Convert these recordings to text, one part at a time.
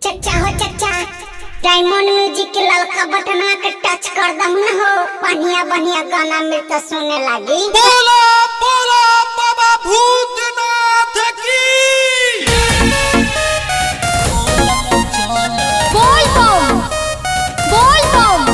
चचा हो चचा डायमंड म्यूजिक के ललका बटनवा के टच कर दम न हो बढ़िया बढ़िया गाना मिलता सुने लागी बोला बोला बाबा भूतनाथ की बोल बम बोल बम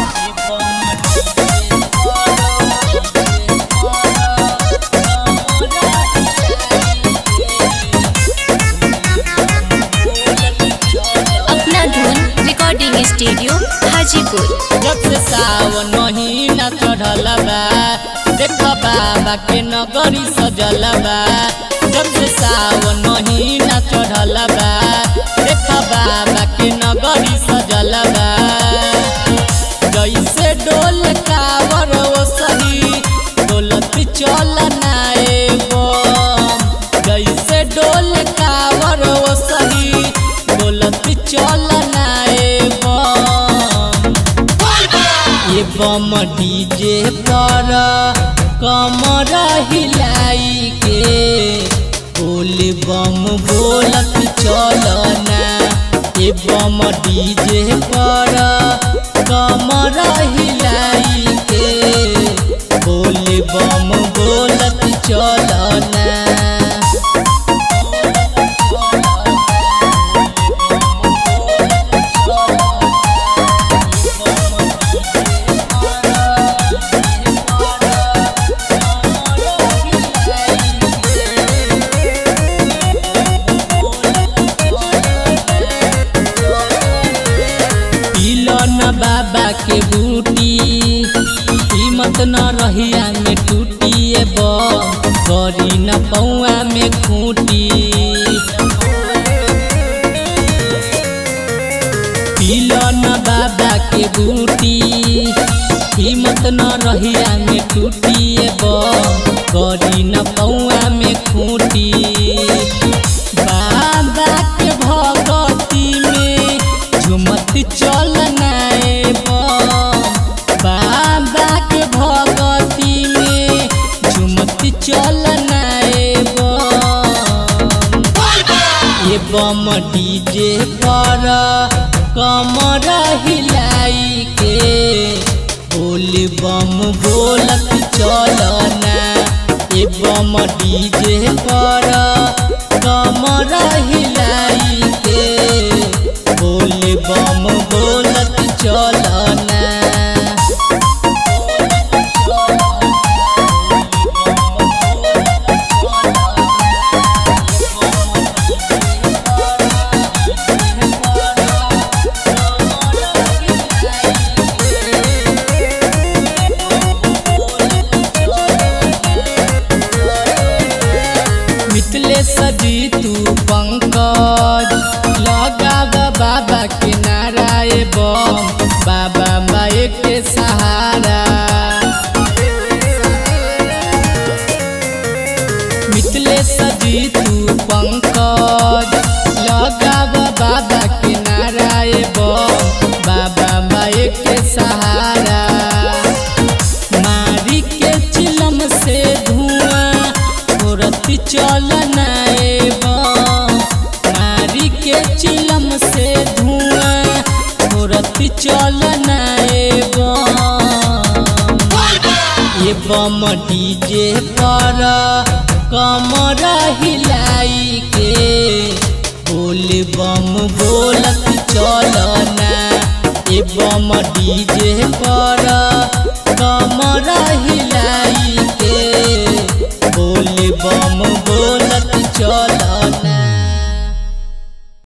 अपना धुन रिकॉर्डिंग स्टूडियो हाजीपुर जब से सावन महीना चढ़ल बा देख बाबा के नगरी सजल बा जब से सावन महीना चढ़ल बा देख बाबा के नगरी सजल बा जैसे डोल कावर ओ सही डोलत चल नाए बम जैसे डोल कावर ओ सही डोलत चल नाए बम ये बम डीजे पर कमर हिलाई के बोल बम बोलत चलना ये बम डीजे पर कमर हिलाई के बोल बम बोलत चलना पीलो न बाबा के बूटी कीमत न रहिया में टूटी ए बम गरी न पौआ में खूटी पीलो न बाबा के बूटी कीमत न रहिया में टूटी ए बम गरी न पौआ में खूटी बाबा के भगती में झुमत चलना ए बम बाबा के भगती में झुमत चलना ए बम ये बम डीजे पर कमर हिलाई के बोल बम बोलत चलना ये बम डीजे पर कमर हिलाई के बोल बम बोलत चलना मितले सजी तू पंकज लगाव बाबा के नाराय बम बाबा माए के सहारा मितले सजी तू पंकज लगाव बाबा के नाराय बम बाबा माए के सहारा मारी के चिलम से धुआं छोड़त चलना ए बम मारी के चिलम से धुआं छोड़त चलना ए बम ये बम डीजे पर कमर हिलाई के बोल बम बोलत चलना ये बम डीजे पर कमर हिलाई के बोल बम बोलत चल